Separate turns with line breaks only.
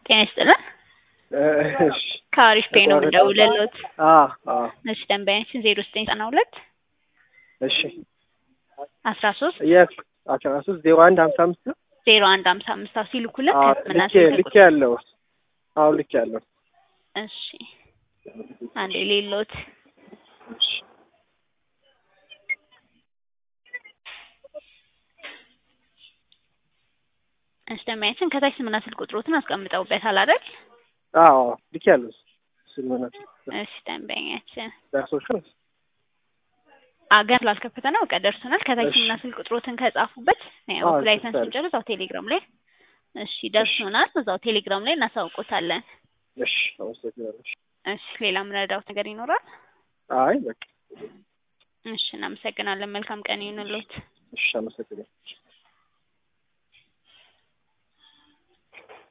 ጤና ይስጥልን።
እሺ
ከአሪፍ ፔ ነው የምደውልልዎት።
አዎ አዎ
እሺ ደንበኛችን ዜሮ ዘጠኝ ዘጠና ሁለት
እሺ
አስራ ሶስት
የት አስራ ሶስት ዜሮ አንድ ሀምሳ አምስት ነው?
ዜሮ አንድ ሀምሳ አምስት አዎ ሲልኩልን
አዎ
ከህክምና
ልክ
ስልክ
ልክ ያለው አዎ ልክ ያለው
እሺ አንዴ ሌሎት
እሺ
እሺ ደንበኛችን ከታች ስምና ስልክ ቁጥሮትን አስቀምጠውበታል አይደል?
አዎ ልክ ያለው ስልመናት
እሺ ደንበኛችን
ዳሶች ነው
አገር ስላልከፈተ ነው በቃ ደርሶናል። ከታች
እሺ።
ስምና ስልክ ቁጥሮትን ከጻፉበት
አዎ
ላይሰንስ
ጽፌያለሁ።
ስንጨርስ እዛው ቴሌግራም ላይ እሺ ደርሶናል። እዛው ቴሌግራም ላይ እናሳውቆታለን።
እሺ አመሰግናለሁ።
እሺ ሌላ ምንረዳውት ነገር ይኖራል?
አይ በቃ
እሺ እናመሰግናለን። መልካም ቀን ይሁንልዎት።
እሺ አመሰግናለሁ።